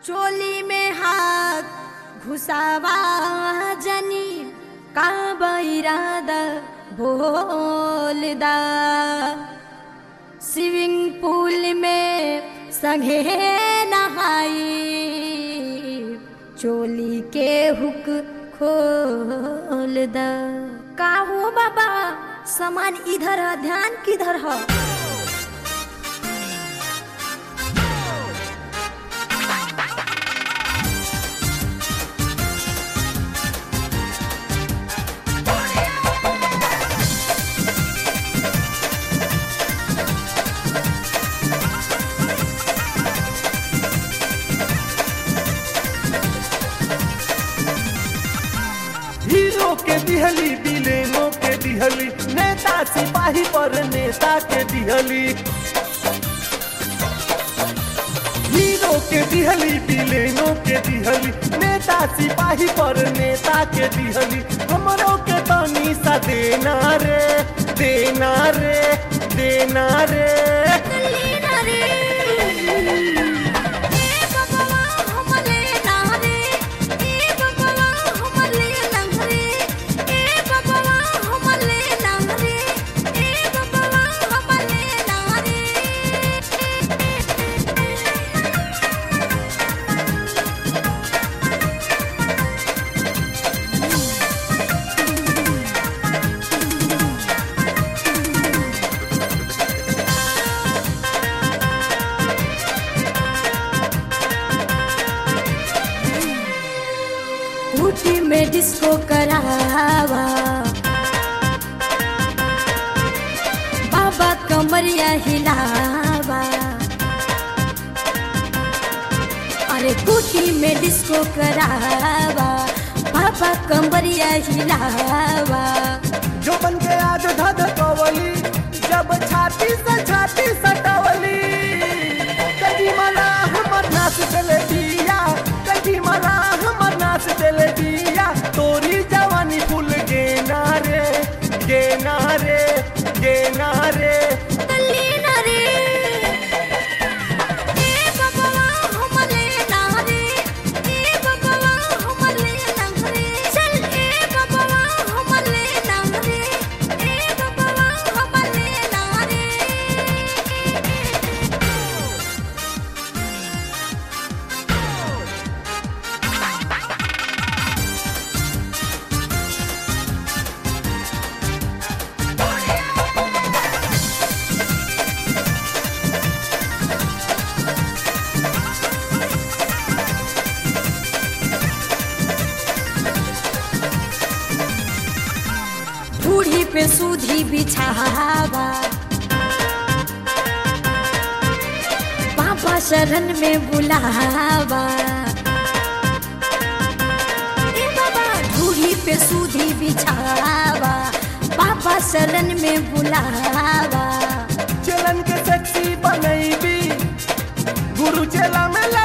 चोली में हाथ घुसावा जनी का बैरादा बोलदा स्विमिंग पूल में संगे नहाई चोली के हुक खोल द का हो बाबा सामान इधर है ध्यान किधर है हीरो के दिहली विलेनो के दिहली नेता सिपाही पर नेता के दिहली हीरो के दिहली विलेनो के दिहली नेता सिपाही पर नेता के दिहली हमरो के तनी सा देना रे देना रे देना रे लीना रे ए बबवा हमले ना रे ए बबवा हमले ना रे ए बबवा हमले ना रे ए बबवा हमले ना रे ऊटी में डिस्को करावा बाबा कमरिया हिलावा अरे कुटी में डिस्को करावा बाबा कमरिया हिलावा जो बन के आज धध कवली जब छाती से छाती सटवली कभी मला हमर नाच चले दिया कभी मला हमर नाच चले दिया तोरी जवानी फूल गेना रे गेना रे गेना रे लीना रे ए बबवा हमले ना रे ए बबवा हमले ना रे चल ए बबवा हमले ना रे ए बबवा हमले ना रे बूढ़ी पे सूधी बिछावा पापा शरण में बुलावा ए बाबा बूढ़ी पे सूधी बिछावा पापा शरण में बुलावा चलन के सेक्सी बनैबी गुरु चेला में